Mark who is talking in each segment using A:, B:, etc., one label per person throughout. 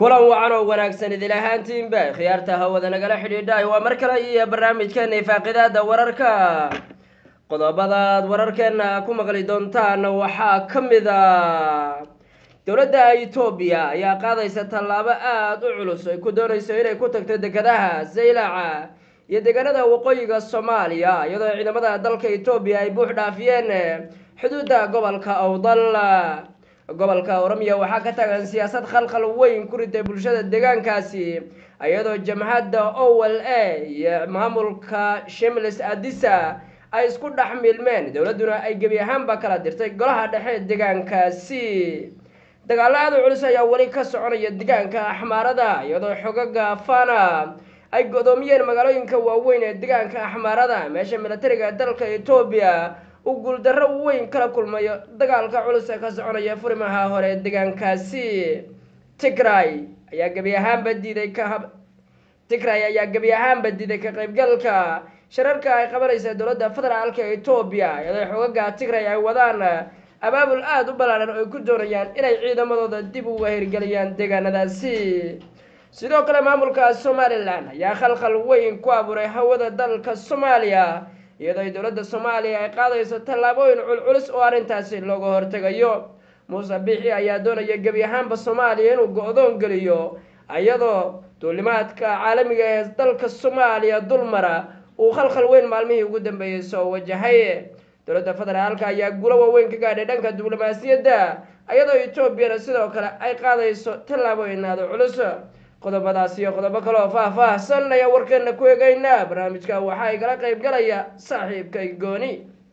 A: kulan wacan oo wanaagsan idil ahaantiinba khiyaarta hawada nagala xidhiidhay waa mar kale iyo barnaamijkeena ifaaqidaada wararka qodobadaad wararkeena ku maqli doontaan waxaa ka mid a dowladda etoobiya ayaa qaadaysa tallaabo aada u culus ay ku doonayso inay ku tagto dekedaha zaylaca iyo deegaanada waqooyiga soomaaliya iyadoo ciidamada dalka etoobiya ay buux dhaafiyeen xuduudda gobolka awdal gobolka oromiya waxaa ka taagan siyaasad khalkhal weyn ku ritay bulshada deegaankaasi iyadoo jamhadda owel a iyo maamulka shimlis adisa ay isku dhex milmeen dowladduna ay gebi ahaanba kala dirtay golaha dhexe deegaankaasi dagaalo aada u culus ayaa weli ka soconaya deegaanka axmaarada iyadoo xogaga fana ay godoomiyeen magaalooyinka waaweyn ee deegaanka axmaarada meesha militariga dalka etoobiya uu guuldarro weyn kala kulmayo dagaalka culus ee ka soconaya furimaha hore ee deegaankaasi tigray ayaa gebi ahaanba diiday ka tigray ayaa gebi ahaanba diiday ka qaybgalka shararka ay qabanaysa dowladda federaalka etoobiya iyadoo xogaga tigray ay wadaan abaabul aada u ballaaran oo ay ku doonayaan inay ciidamadooda dib uga hirgeliyaan deegaanadaasi sidoo kale maamulka somalilan ayaa khalkhal weyn ku abuuray hawada dalka soomaaliya iyadoo dowladda soomaaliya ay qaadayso tallaabooyin culculus oo arrintaasi looga hortegayo muuse biixi ayaa doonaya gebi ahaanba soomaaliya inuu go-doon geliyo iyadoo duulimaadka caalamiga ee dalka soomaaliya dulmara uu khalkhal weyn maalmihii ugu dambeeyey soo wajahay dowladda federaalka ayaa guulo waaweyn ka gaadhay dhanka diblomaasiyadda iyadoo etoobiyana sidoo kale ay qaadayso tallaabooyin aada culus qodobadaas iyo qodobo kale oo faah-faahsan ayaa warkeena ku eegaynaa barnaamijka waxaa igala qayb galaya saaxiibkay gooni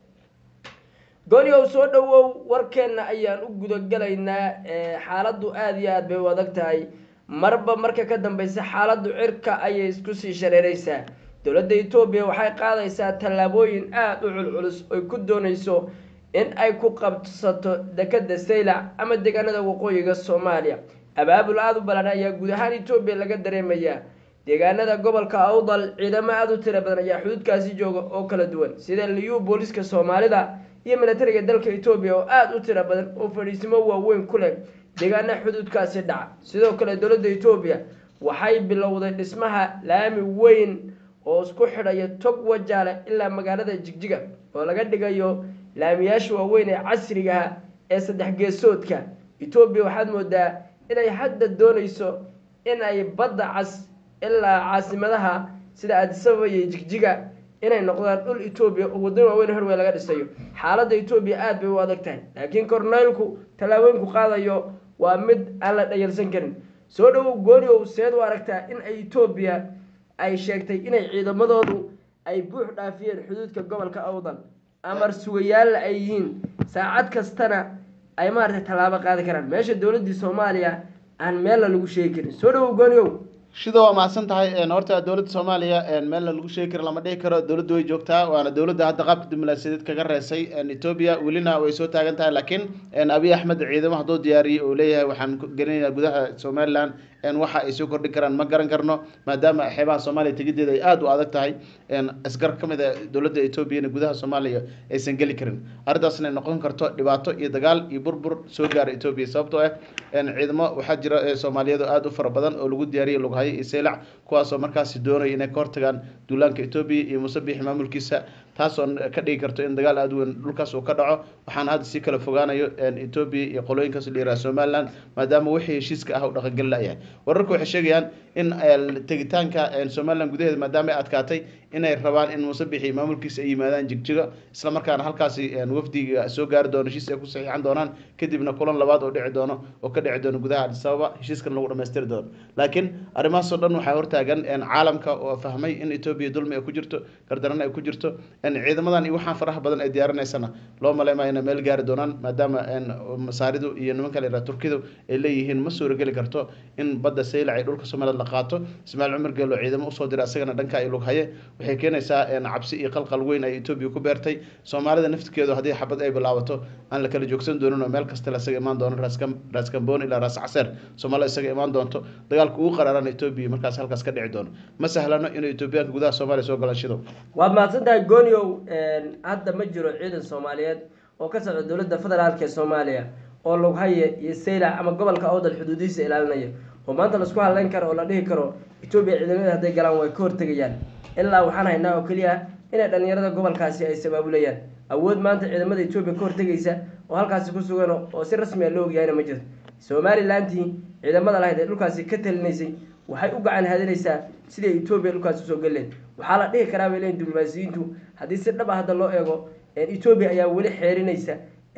A: gooni ow soo dhowow warkeena ayaan u gudagalaynaa xaaladdu aada iyo aada bay u adag tahay marba marka ka dambeysa xaaladdu cirka ayay isku sii shareereysaa dowladda etoobiya waxay qaadaysaa tallaabooyin aada u culculus oy ku doonayso in ay ku qabsato dekeda saylac ama deegaanada waqooyiga soomaaliya abaabul aada u ballaadhan ayaa guud ahaan etoobiya laga dareemayaa deegaanada gobolka awdal ciidamo aada u tira badan ayaa xuduudkaasi jooga oo kala duwan sida liyu booliska soomaalida iyo militariga dalka etoobiya oo aada u tira badan oo fadhiisimo waaweyn ku leh deegaana xuduudkaasi dhaca sidoo kale dowladda etoobiya waxay bilowday dhismaha laami weyn oo isku xidhaya tog wajaale ilaa magaalada jigjiga oo laga dhigayo laamiyaasha waaweyn ee casrigaha ee saddex geesoodka etoobiya waxaad moodaa inay hadda doonayso in ay badda cas ilaa caasimadaha sida aadisababa iyo jigjiga inay noqdaan dhul etoobiya oo waddan waaweyn horwey laga dhisayo xaaladda etoobiya aada bay u adag tahay laakiin korneylku tallaabooyinku qaadayo waa mid aan la dhayalsan karin soo dhowow gooniow seed u aragtaa in ay etoobiya ay sheegtay inay ciidamadoodu ay buux dhaafiyeen xuduudka gobolka awdal amar sugayaalla ay yihiin saacad kastana ay maaragtay tallaabo qaadi karaan meesha dowladdii soomaaliya aan meella lagu sheegi karin soo dhowow gooniow
B: shida waa mahadsan tahay horta dowladda soomaaliya meelna lagu sheegi karo lama dhihi karo dowladda way joogtaa waana dowladda hadda qaabka diblomaasiyadeed kaga reesay etoobiya welina way soo taagan tahay laakiin abiy axmed ciidamo hadduu diyaariyey uu leeyahay waxaan gelinaynaa gudaha somalilan waxa ay soo kordhin karaan ma garan karno maadaama xeebaha soomaaliya tegideeda ay aada u adag tahay asgar ka mid a dowladda etoobiyana gudaha soomaaliya aysan geli karin arrintaasna ay noqon karto dhibaato iyo dagaal iyo burbur soo gaara etoobiya sababtoo ah ciidamo waxaa jira soomaaliyeed oo aada u fara badan oo lagu diyaariyay lughayo iyo seylac kuwaasoo markaasi doonaya inay ka hortagaan duulaanka etoobiya iyo musabixi maamulkiisa taasoo ka dhigi karto in dagaal aada weyn dhulkaas uu ka dhaco waxaana hadda si kala fogaanayo etoobiya iyo qolooyinkaas la yiraha somaliland maadaama wixii heshiiska ah u dhaqangeli la-yahay wararku waxay sheegayaan in tegitaanka somaliland gudaheeda maadaama ay adkaatay inay rabaan in musabixi maamulkiisa ay yimaadaan jigjigo isla markaana halkaasi wafdiga soo gaari doono heshiis ay ku saxiixan doonaan kadibna kulan labaad oo dhici doono oo ka dhici doono gudaha adisababa heshiiskan lagu dhamaystiri doono laakiin arrimahaasoo dhan waxaa hortaagan caalamka oo fahmay in etoobiya dulmi ay ku jirto gardarana ay ku jirto ciidamadan iyo waxaan faraha badan ay diyaarinaysana loo maleymayo inay meel gaari doonaan maadaama masaaridu iyo nimanka la yiraha turkidu ay leeyihiin ma suurageli karto in badda saylac ay dhulka somaliland la qaato ismaaciil cumar geelo ciidamo usoo diray asagana dhanka ay lughaye waxay keenaysaa cabsi iyo qalqal weyn ay etoobiya ku beertay soomaalida naftirkeedu haddii xabad ay bilaabato aan la kala joogsan doonin oo meel kasta lasaga imaan doono raas kamboon ilaa raas caseer soomaalida isaga imaan doonto dagaalka ugu qaraaran etoobiya markaas halkaas ka dhici doono ma sahlano inuu etoobiyaanka gudaha soomaaliya soo galaan shidow
A: waad mahadsan tahay gooniow hadda ma jiro ciidan soomaaliyeed oo ka socda dowladda federaalka ee soomaaliya oo lughaye iyo saylac ama gobolka awdal xuduudihiisa ilaalinaya oo maanta laisku hadleyn karo oo la dhihi karo etoobiya ciidamada hadday galaan way ka hortegayaan ilaa waxaan haynaa oo keliya inay dhalinyarada gobolkaasi ay sabaabulayaan awood maanta ciidamada etoobiya ka hortegaysa oo halkaasi ku sugan oo si rasmi a loo ogyahayna ma jirto somalilantii ciidamada lahayd ee dhulkaasi ka talinaysay waxay u gacan hadinaysaa siday etoobiya dhulkaasi usoo galeen waxaa la dhihi karaa bay leeyiin diblomaasiyiintu haddii si dhab ah hadda loo eego etoobiya ayaa weli xeerinaysa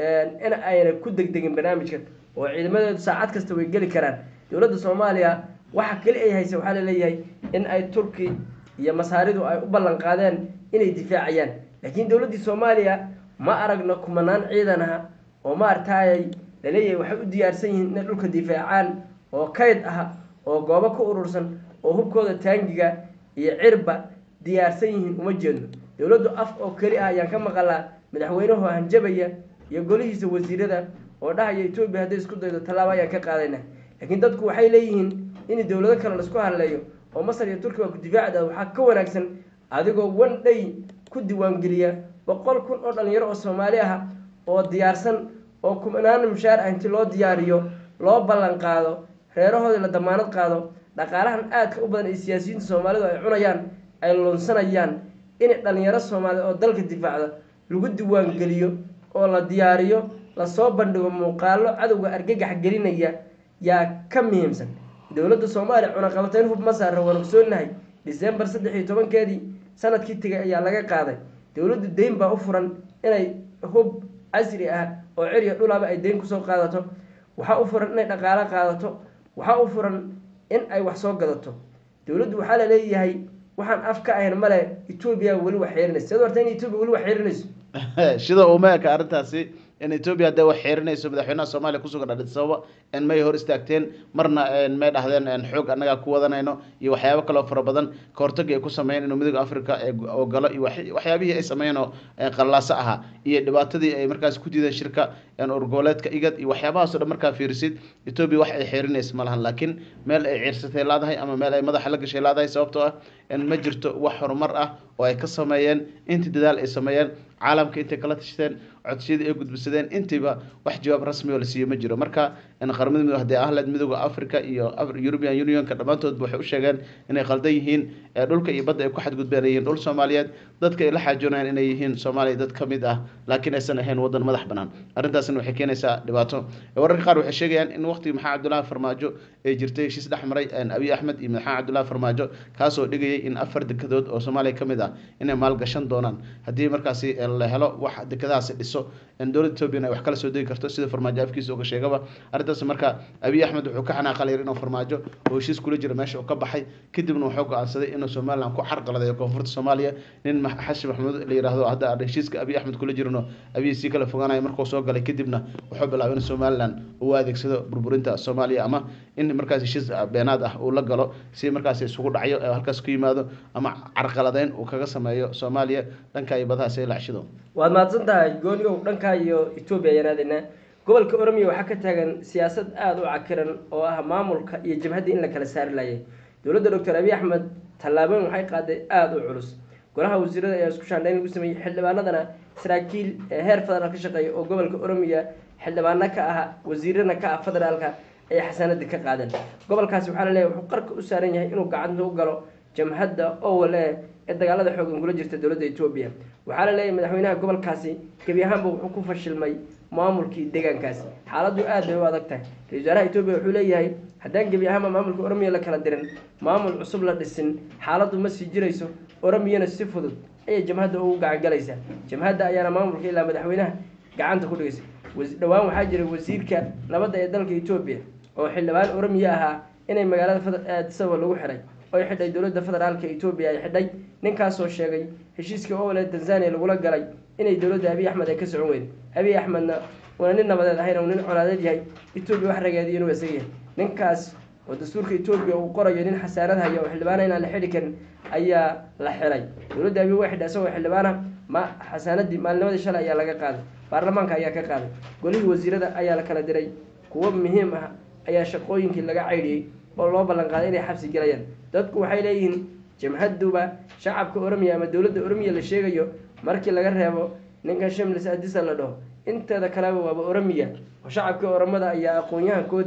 A: in ayna ku degdegin barnaamijkan oo ciidamadeedu saacad kasta way geli karaan dowladda soomaaliya waxa keli ay haysa waxaa laleeyahay in ay turki iyo masaaridu ay u ballan qaadeen inay difaacayaan laakiin dowladdii soomaaliya ma aragno kumanaan ciidan ah oo maartaayay laleeyahay waxay u diyaarsan yihiin inay dhulka difaacaan oo kayd ah oo goobo ka urursan oo hubkooda taangiga iyo cirba diyaarsan yihiin uma jeedno dowladdu af oo keli ah ayaan ka maqalaa madaxweynuhu hanjabaya iyo golihiisa wasiirada oo dhahaya etoobiya hadday isku daydo tallaabo ayaan ka qaadayna laakiin dadku waxay leeyihiin in dowlado kale laisku hadleeyo oo masar iyo turkiga ku difaacda waxaa ka wanaagsan adigoo one day ku diiwaangeliya boqol kun oo dhalinyaro oo soomaali ah oo diyaarsan oo kumanaan mushaar ah inti loo diyaariyo loo ballan qaado reerahoodii la damaanad qaado dhaqaalahan aadka u badan ee siyaasiyiinta soomaalidu ay cunayaan ay lunsanayaan in dhalinyaro soomaaliya oo dalka difaacda lagu diiwaangeliyo oo la diyaariyo lasoo bandhigo muuqaalo cadowga argagax gelinaya yaa ka muhiimsan dowladda soomaaliya cunaqabateyn hub ma saara waan ogsoonahay disembar saddex iyo tobankeedii sanadkii tegay ayaa laga qaaday dowladdu deyn baa u furan inay hub casri ah oo ceriya dhulaba ay deyn kusoo qaadato waxaa u furan inay dhaqaalo qaadato waxaa u furan in ay wax soo gadato dowladdu waxaa la leeyahay waxaan af ka ahayn male etoobiya weli wax xeerinaysa sidoo horta in etoobiya weli wax xeerinayso
B: sida uma eka arrintaasi in etoobiya hadday wax xeerinayso madaxweynaha soomaaliya kusugan adhis ababa in may hor istaagteen marna may dhahdeen xoog annagaa ku wadanayno iyo waxyaabo kaloo fara badan kahortagii ay ku sameeyeen inuu midooda africa oo galo iyo waxyaabihii ay sameeyeen oo qallaaso ahaa iyo dhibaatadii ay markaas ku diideen shirka urgoboleedka igad iyo waxyaabahaasoo dhan markaa fiirisid etoobiya wax ay xeerinaysa ma lahan laakiin meel ay ciirsatay laadahay ama meel ay madaxa la gashay laadahay sababtoo ah in ma jirto wax horumar ah oo ay ka sameeyeen intii dadaal ay sameeyeen caalamka intay kala tashteen codsiyadii ay gudbisadeen intiiba wax jawaab rasmi oo la siiyo ma jiro marka qaramada midoobe hadday ahleed midooda africa iyo european unionka dhammaantoodba waxay u sheegeen inay qaldan yihiin dhulka iyo badda ay ku xadgudbeen ay yihiin dhul soomaaliyeed dadka ay la xaajoonayaan inay yihiin soomaaliya dad ka mid ah laakiin aysan ahayn wadan madax banaan arrintaasna waxay keenaysaa dhibaato wararka qaar waxay sheegayaan in waqtigii maxamed cabdullaahi farmaajo ay jirtay heshiis dhex maray abiy axmed iyo maxamed cabdullaahi farmaajo kaasoo dhigayay in afar dekedood oo soomaaliya ka mid ah inay maalgashan doonaan haddii markaasi la helo wax dekedahaasi dhiso dowladda ethoobiyan ay wax kala soo degi karto sida farmaajo afkiisa uga sheegaba arrintaas marka abiy axmed wuxuu ka xanaaqalayar inuu farmaajo oo heshiis kula jira meesha uu ka baxay kadibna wuxuu go-aansaday inuu somaliland ku carqaladeeyo koonfurta soomaaliya nin xashi maxamuud la yiraahdo hadda heshiiska abiy axmed kula jirano abiy sii kala fogaanayo markuu soo galay kadibna wuxuu bilaabay in somaliland uu adeegsado burburinta soomaaliya ama in markaas heshiis beenaad ah uu la galo si markaas isugu dhacyo halkaas ku yimaado ama carqaladeyn uu kaga sameeyo soomaaliya dhanka iyo badahaas ay lacshido
A: waad mahadsan tahay goonigow dhankaa iyo etoobiya ayaan aadaynaa gobolka oromiya waxaa ka taagan siyaasad aada u cakiran oo ah maamulka iyo jabhadda in la kala saari laayay dowladda doctor abiy axmed tallaabooyin waxay qaaday aada u culus golaha wasiirada ayaa isku shaandhayn lagu sameeyey xildhibaanadana saraakiil heer federaal ka shaqeeya oo gobolka oromiya xildhibaano ka ah wasiirana ka ah federaalka ayay xasaanadii ka qaadeen gobolkaasi waxaa la leeyahy wuxuu qarka u saaran yahay inuu gacanta u galo jamhadda owale ee dagaalada xoogan kula jirta dowladda etoobiya waxaa la leeyahay madaxweynaha gobolkaasi gebi ahaanba wuxuu ku fashilmay maamulkii deegaankaasi xaaladdu aad bay u adag tahay ra-isul wasaaraha etoobiya wuxuu leeyahay haddaan gebi ahaanba maamulka oromiya la kala dirin maamul cusub la dhisin xaaladdu ma sii jirayso oromiyana si fudud ayay jamhadda ugu gacangalaysaa jamhadda ayaana maamulka ilaa madaxweynaha gacanta ku dhigaysa dhowaan waxaa jiray wasiirka nabadda ee dalka etoobiya oo xildhibaan oromiya ahaa inay magaalada aadisaba lagu xiray oy xidhay dowladda federaalka etoobiya ay xidhay ninkaasoo sheegay heshiiskii owle tanzania lagula galay inay dowladda abiy axmed ay ka socon weyday abiy axmedna una nin nabadeed ahayn uu nin colaadeed yahay etoobiya wax rageediyo inuu isaga yahay ninkaas oo dastuurka etoobiya uu qorayo nin xasaanad haya oo xildhibaana inaan la xidhi karin ayaa la xiray dowladda abiy way xidhay isagoo xildhibaana ma xasaanadii maalnimadii shalay ayaa laga qaaday baarlamaanka ayaa ka qaaday golihii wasiirada ayaa la kala diray kuwo muhiim ah ayaa shaqooyinkii laga caydhiyey oo loo ballan qaaday inay xabsi gelayaan dadku waxay leeyihiin jamhaduba shacabka oromiya ama dowladda oromiya la sheegayo markii laga reebo ninkan shimlis adisa la dhaho inteeda kaleba waaba oromiya oo shacabkii oromada ayaa aqoon-yahankoodii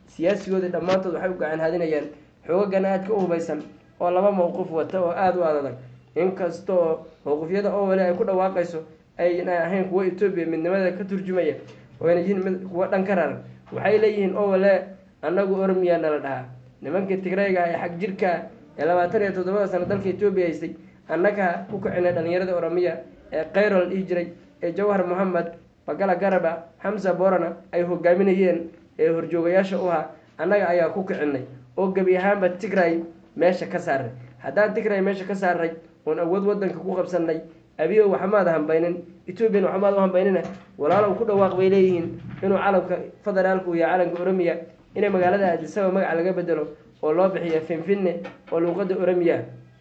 A: siyaasigoodii dhammaantood waxay u gacan hadinayaan xoogagan aadka u hubaysan oo laba mowqif wata oo aada u adadag inkasta oo mowqifyada oo wali ay ku dhawaaqayso ayna ahayn kuwo etoobiya midnimada ka turjumaya oyna yihiin mid kuwo dhan ka raran waxay leeyihiin oo wale annagu oromiya nala dhahaa nimankii tigrayga ee xag jirka ee labaatan iyo toddobada sano dalka etoobiya haystay annaga ku kicinay dhalinyarada oromiya ee kayro la dhihi jiray ee jawhar mohamed bagala garaba xamsa borana ay hogaaminayeen ee horjoogayaasha u ahaa annaga ayaa ku kicinay oo gebi ahaanba tigray meesha ka saaray haddaan tigray meesha ka saaray oon awood wadanka ku qabsanay abiyo waxmaad hambaynin ethoobiyan waxmaad u hambaynina walaalow ku dhawaaq bay leeyihiin inuu calamka federaalka uu yahay calanka oromiya inay magaalada aadisaba magaca laga bedelo oo loo bixiyo finfinne oo luuqada oromiya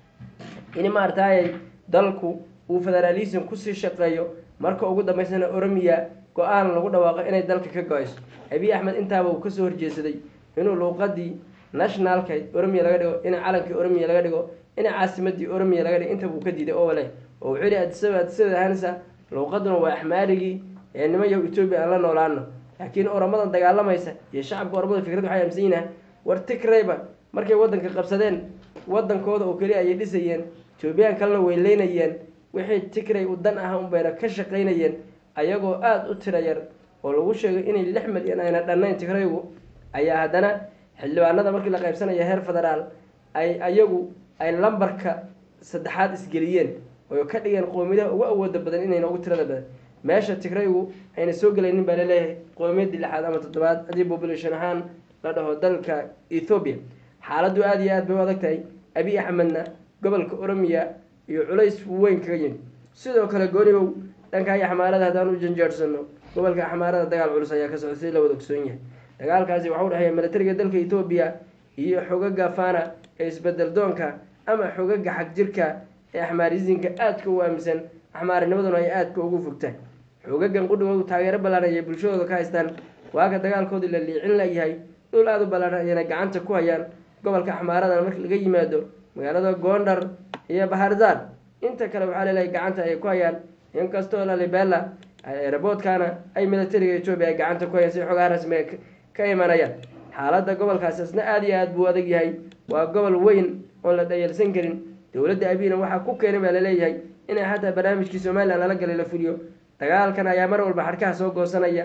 A: in maartaayay dalku uu federaalism kusii shaqeeyo marka ugu dambeysana oromiya go-aan lagu dhawaaqo inay dalka ka go-ayso abiy axmed intaaba uu kasoo horjeesaday inuu luuqadii nationalka oromiya laga dhigo in calankii oromiya laga dhigo in caasimadii oromiya laga dhigo intaba uu ka diiday oo wale oo wuxuu yihi adisaba adisada hansa luuqaduna waa axmaarigii ee niman yahu etoobiya aan la noolaano laakiin oramadan dagaalamaysa iyo shacabka oramada fikrad waxay aaminsan yihiin war tigrayba markay wadanka qabsadeen wadankooda oo keliya ayay dhisayeen etoobiyaan kalena weyleynayeen wixii tigray u dan ah unbayna ka shaqaynayeen ayagoo aada u tira yar oo lagu sheegay inay lix milyan ayna dhannayn tigraygu ayaa haddana xildhibaanada markii la qaybsanaya heer federaal ay ayagu ay lambarka saddexaad isgeliyeen oo ka dhigeen qoomiyadaha ugu awooda badan inayna ugu tirada badan meesha tigraygu ayna soo gelaynin baa laleeyahay qoomiyadii lixaad ama toddobaad haddii population ahaan la dhaho dalka ethoobiya xaaladdu aada iyo aad bay u adag tahay abiy axmedna gobolka oromiya iyo culays weyn kaga yimid sidoo kale goonibow dhanka iyo xamaarada haddaan u janjeersano gobolka axmaarada dagaal culus ayaa ka socda si la wada ogsoon yahay dagaalkaasi waxau dhexeeya militariga dalka etoobiya iyo xogaga fana ee isbedel doonka ama xogaga xag jirka ee axmaarisinka aadka u aaminsan axmaarinimaduna ay aadka ugu fogtaan xogagan qudhigoodu taageero ballaaran ayay bulshadooda ka haystaan waaka dagaalkoodii la liicin layahay dhul aada u ballaaran ayayna gacanta ku hayaan gobolka axmaaradan marka laga yimaado magaalada gondar iyo baharzaan inta kale waxaa leelahay gacanta ay ku hayaan inkastoo lalibela eraboodkana ay militariga etoobiya ay gacanta ku hayaan si xogaha rasmiga ka imanayaan xaaladda gobolkaasi isna aada iyo aada buu adag yahay waa gobol weyn oon la dhayalsan karin dowladda abina waxaa ku keenay baa laleeyahay inay xataa barnaamijkii somalilan lala galay la fuliyo dagaalkan ayaa mar walba xadhkaha soo goosanaya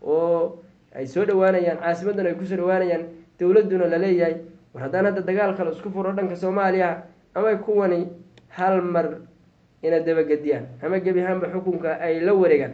A: oo ay soo dhawaanayaan caasimadan ay kusoo dhawaanayaan dowladduna laleeyahay war haddaan hadda dagaal kale isku furo dhanka soomaaliya ama kuwani hal mar ina dabagediyaan ama gebi ahaanba xukunka ay la wareegaan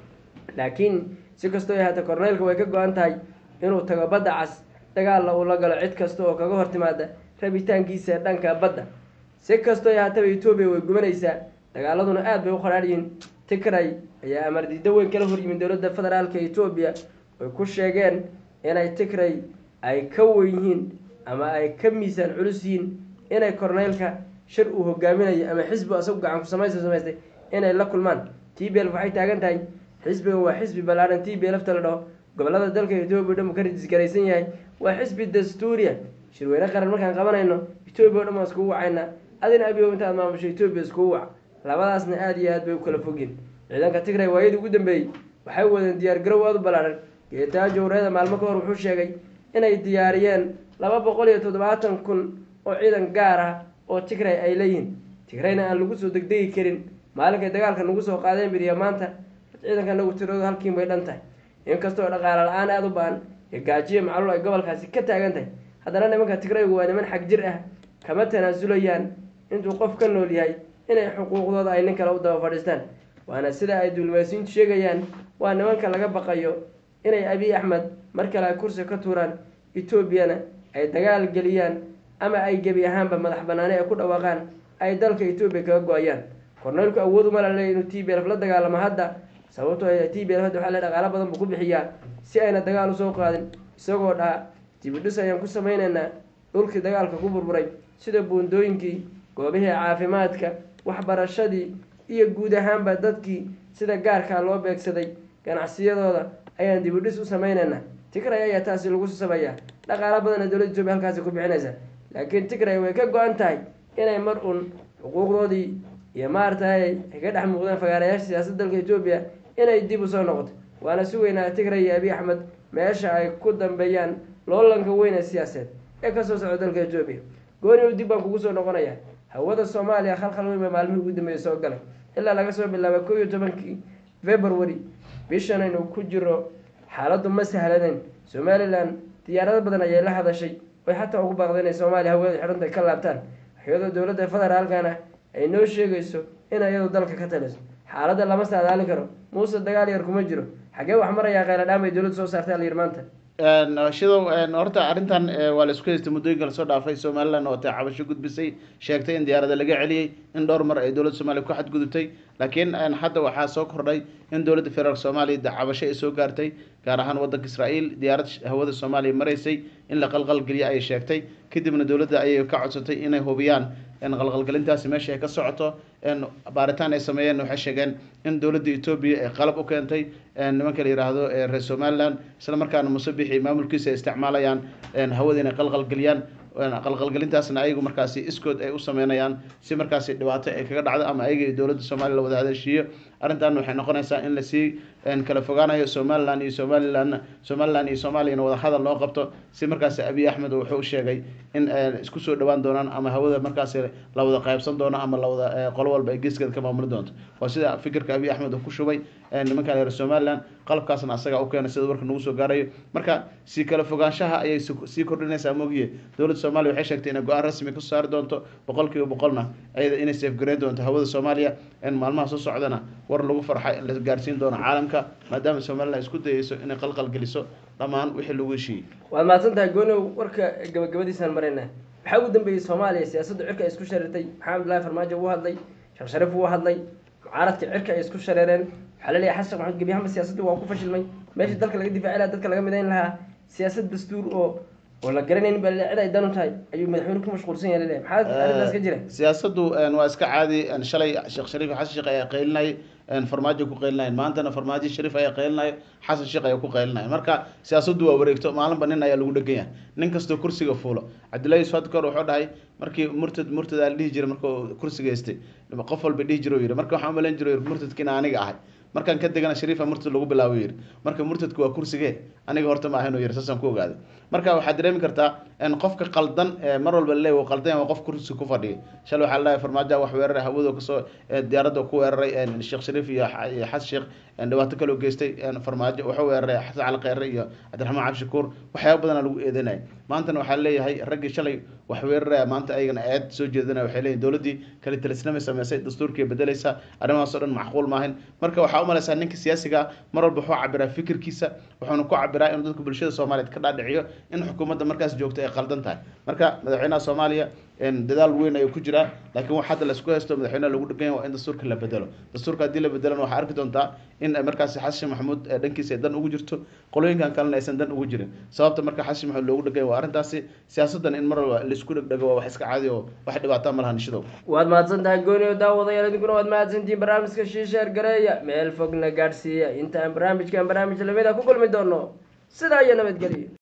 A: laakiin si kastoo haata korneylka way ka go-an tahay inuu tago badda cas dagaalla uu la galo cid kasta oo kaga hor timaada rabitaankiisa dhanka badda si kastoo haataba etoobiya way gubanaysaa dagaaladuna aada bay u qaraadhiyiin tigray ayaa amar diido weyn kala horyimid dowladda federaalka etoobiya ay ku sheegeen inay tigray ay ka wen yihiin ama ay ka miisaan culus yihiin inay korneylka shir uu hogaaminayo ama xisbi asagu gacan ku samaysa samaystay inay la kulmaan t b l waxay taagan tahay xisbigan waa xisbi ballaaran t b lfta la dhaho gobolada dalka etoobiya o dhan uu ka rajisgaraysan yahay waa xisbi dastuuriya shirweyne qaran markaan qabanayno etoobiya o dhan waan iskugu wacayna adina abiyo intaad maamusho etoobiya iskugu wac labadaasna aada iyo aad bay u kala fogyiin ciidanka tigray waayadii ugu dambeeyey waxay wadeen diyaar garow aada u ballaaran geetaajo wareeda maalmo ka hor wuxuu sheegay inay diyaariyeen laba boqol iyo toddobaatan kun oo ciidan gaar ah oo tigray ay leeyihiin tigrayna aan lagu soo degdegi karin maalinkay dagaalka nagu soo qaadeen biriya maanta ciidanka nagu tiroodu halkiin bay dhan tahay inkastoo dhaqaale la-aan aada u ba-an iyo gaajiyo macluul ay gobolkaasi ka taagan tahay haddana nimanka tigraygu waa niman xag jir ah kama tanaasulayaan intuu qof ka nool yahay inay xuquuqdooda ay nin kale u daba fadhiistaan waana sida ay dulmaysiintu sheegayaan waa nimanka laga baqayo inay abiy axmed mar kale ay kursi ka tuuraan etoobiyana ay dagaal geliyaan ama ay gebi ahaanba madax banaani ay ku dhawaaqaan ay dalka etoobiya kaga go-ayaan korneylku awood uma laleey inuu t b lf la dagaalamo hadda sababtoo t b lf hadda waxaa le dhaqaalo badan buu ku bixiyaa si ayna dagaal usoo qaadin isagoo dhaha dibidhis ayaan ku samaynaynaa dhulkii dagaalka ku burburay sida buundooyinkii goobihii caafimaadka waxbarashadii iyo guud ahaanba dadkii sida gaarkaa loo beegsaday ganacsiyadooda ayaan dibidhis u samaynaynaa tigray ayaa taasi lagu sameeyaa dhaqaalo badanna dowladda etoobiya halkaasi ku bixinaysa laakiin tigray way ka go-an tahay inay mar un xuquuqdoodii iyo maaragtay ay ka dhex muuqdeen fagaarayaasha siyaasadda dalka etoobiya inay dib usoo noqoto waana sugaynaa tigray iyo abiy axmed meesha ay ku dambeeyaan loolanka weyn ee siyaaseed ee kasoo socda dalka etoobiya gooni dib baan kugu soo noqonaya hawada soomaaliya khalkhal weyn baa maalmihii ugu dambeeyay soo galay ilaa laga soo bilaaba kow iyo tobankii february bishan aynu ku jiro xaaladdu ma sahlaneyn somalilan diyaarado badan ayay la hadashay oy xataa ugu baaqday inay soomaaliya hawada xidhanta ka laabtaan iyadoo dowladda federaalkana ay noo sheegayso in iyadu dalka ka taliso xaaladda lama saadaali karo muuse dagaal yar kuma jiro xagee wax marayaa kheyladhaam ay dowladda soo saartay alayir maanta
B: shidow horta arrintan waa la isku haystay muddooyinka lasoo dhaafay somalilan oo tay cabasho gudbisay sheegtay in diyaarada laga celiyey in dhowr mar ay dowladda soomaliya ku xadgudubtay laakiin hadda waxaa soo kordhay in dowladda federaalk soomaaliya cabasho ay soo gaartay gaar ahaan waddanka israa'iil diyaarad hawada soomaaliya maraysay in la qalqalgeliya ayay sheegtay kadibna dowladda ayay ka codsatay inay hubiyaan qalqalgelintaasi meesha ay ka socoto baaritaan ay sameeyeen waxay sheegeen in dowladda etoobiya ay qalab u keentay nimanka la yidhaahdo reer somalilan isla markaana musabixi maamulkiisa ay isticmaalayaan hawada inay qalqalgeliyaan qalqalgelintaasna ayagu markaasi iskood ay u sameynayaan si markaasi dhibaato ay kaga dhacdo ama ayaga dowladda soomaaliya la wada hadashiiyo arrintan waxay noqonaysaa in lasii kala fogaanayo somalilan iyo somalilan somalilan iyo soomaaliyana wada hadal loo qabto si markaasi abiy axmed wuxuu sheegay in isku soo dhawaan doonaan ama hawada markaasi la wada qaybsan doono ama lawada qolo walba ay geeskeeda ka maamuli doonto waa sida fikirka abiy axmed uu ku shubay nimanka reer somalilan qalabkaasna asaga u keenay sida warka nagu soo gaarayo marka sii kala fogaanshaha ayay sii kordhinaysaa mogiye dowladda soomaaliya waxay sheegtay inay go-aan rasmi ka saari doonto boqol kiiba boqolna ayada inay safgareyn doonto hawada soomaaliya maalmaha soo socdana war lagu farxay la gaarsiin doono caalamka maadaama somalilan isku dayeyso inay qalqal geliso dhammaan wixii lagu heshiiyey
A: waad mahadsan tahay goonow warka gabagabadiisaan marayna waxaa ugu dambeeyey soomaaliya siyaasadda cirka ay isku shareertay maxamed abdullahi farmaajo wuu hadlay sheekh shariif wuu hadlay mucaaradka cirka ay isku shareereen waxaa la leeyahay xasan sheekh maxamed gebiyahanba siyaasaddu waa ku fashilmay meeshii dalka laga difaaci lahaa dadka laga midayn lahaa siyaasad dastuur oo oo la garanayn baa cid ay dan u tahay ayuu madaxweyne ku mashquulsan yahay laleeyahay maxaa arrintaas ka jira
B: siyaasaddu waa iska caadi shalay sheekh shariif xasan sheekh ayaa qaylinayay farmaajo ku qaylinaya maantana farmaajo shariif ayaa qaylinaya xasan sheekh ayaa ku qaylinaya marka siyaasaddu waa wareegto maalinba nin ayaa lagu dhegan yahay nin kastoo kursiga fuulo cabdullahi yusuf hadkor wuxuu dhahay markii murtad murtad aa la dhihi jiray markuu kursiga haystay qof walba dhihi jiro yidhi marka waxaan umalayn jiro murtadkiina aniga ahay markaan ka degana shariifa murtad lagu bilaabo yidhi marka murtadku waa kursigee aniga horta ma ahayn yidhi saasaan ku ogaaday marka waxaad dareemi kartaa qofka qaldan mar walba laleey wuu qaldan waa qof kursi ku fadhiya shalay waxaa laleeyahay farmaajo wax weeraray hawado kasoo diyaaradda ku weeraray sheekh shariif iyo xasan sheekh dhibaato kaloo geystay farmaajo wuxuu weeraray xasan cali kheyre iyo cabdiraxmaan cabdishakuur waxyaaba badanaa lagu eedeynaya maantana waxaa leeyahay raggii shalay wax weeraraya maanta ayagana eed soo jeedinaya waxay leeyihin dowladdii kale talisnamay sameysay dastuurkii bedelaysa arrimahaasoo dhan macquul maahayn marka waxaa u malaysaa ninka siyaasiga mar walba wuxuu cabiraa fikirkiisa wuxuuna ku cabiraa inuu dadka bulshada soomaaliyeed ka dhaadhiciyo in xukuumadda markaas joogta ay qaldan tahay marka madaxweynaha soomaaliya dadaal weyn ayuu ku jiraa laakiin wax hadda laisku haysto madaxweynaha lagu dhegan yahay waa in dastuurka la bedelo dastuurka haddii la bedelana waxaa arki doontaa in markaasi xasan sheekh maxamuud dhankiisa ay dan ugu jirto qolooyinkan kalena aysan dan ugu jirin sababta marka xasan sheekh maxamuud loogu dhegan yahay waa arrintaasi siyaasaddan in mar walba laisku dhegdhego waa wax iska caadi oo wax dhibaataa ma lahan nishadow
A: waad mahadsan tahay gooni oo daawadayaal idinkuna waad mahadsantihiin barnaamijka shiisheer gareeya meel fogna gaadhsiiya inta aan barnaamijkan barnaamij lamid a ku kulmi doono sidaa iyo nabadgelyo